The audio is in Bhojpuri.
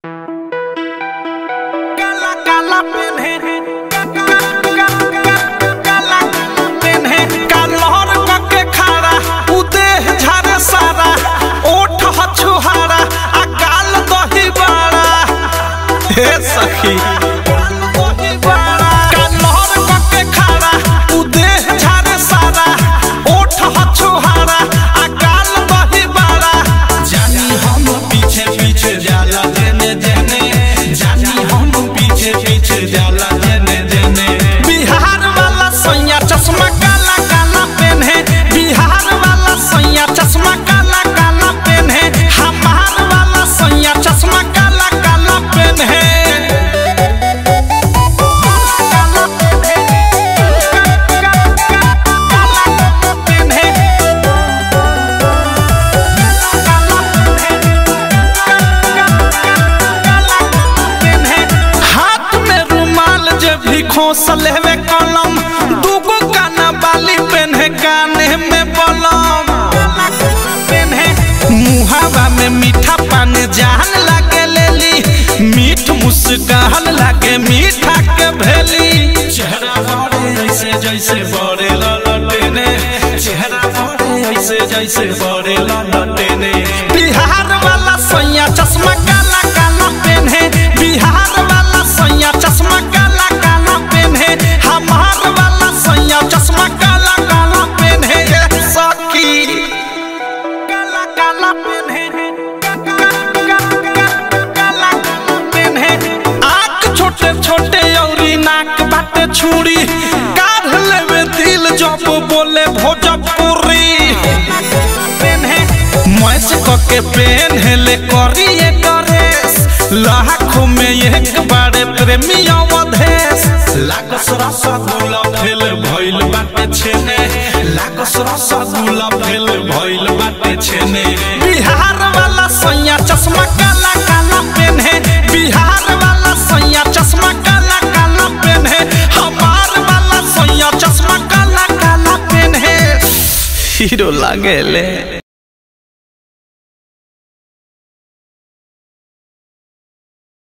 काला काला पेन्हे काला पेन्हे कालहर कके खारा उदेह झारे सारा ओठ हछुहारा आ गाल दही बाड़ा हे सखी कालहर कके खारा उदेह झारे सारा ओठ हछुहारा आ गाल दही बाड़ा जानी हम पीछे पीछे जाला जेने जेने जानी हम पीछे पीछे जाला जेने जेने बिहार वाला सैया चश्मा काला काला पेन्हे बिहार वाला सैया चश्मा काला काला पेन्हे हमार वाला सैया चश्मा काला काला पेन्हे काला पेन्हे काला पेन्हे हाथ में रुमाल जे भी खोस लेवे कलम दूगो काना बाली पेन्हे काने में बलम पेन्हे मुहावा में मीठा पान जान लागे लेली मीठ मुस्कान लागे मीठा के भेली चेहरा बड़े ऐसे जैसे बड़े ललटेने चेहरा बड़े ऐसे जैसे बड़े ललटेने बिहार वाला सैया चश्मा काला काला पेन्हे बिहार वाला सैया चश्मा काला काला पेन्हे हमार वाला सैया चश्मा काला काला पेन्हे ये सखी काला काला पेन्हे काला काला पेन्हे आँख छोटे छोटे औरी नाक बाटे छुरी काढ़ लेवे दिल जब बोले भोजपुरी पेन्हे मैच कके पेन्हले करिए ड्रेस लाखों में एक बारे प्रेमी अवधेश लागस रसगुल्ला फेल भइल बाटे छेने लागस रसगुल्ला फेल भइल बाटे छेने बिहार वाला सैया चश्मा काला काला पेन्हे बिहार वाला सैया चश्मा काला काला पेन्हे हमार वाला सैया चश्मा काला काला पेन्हे हीरो लागेले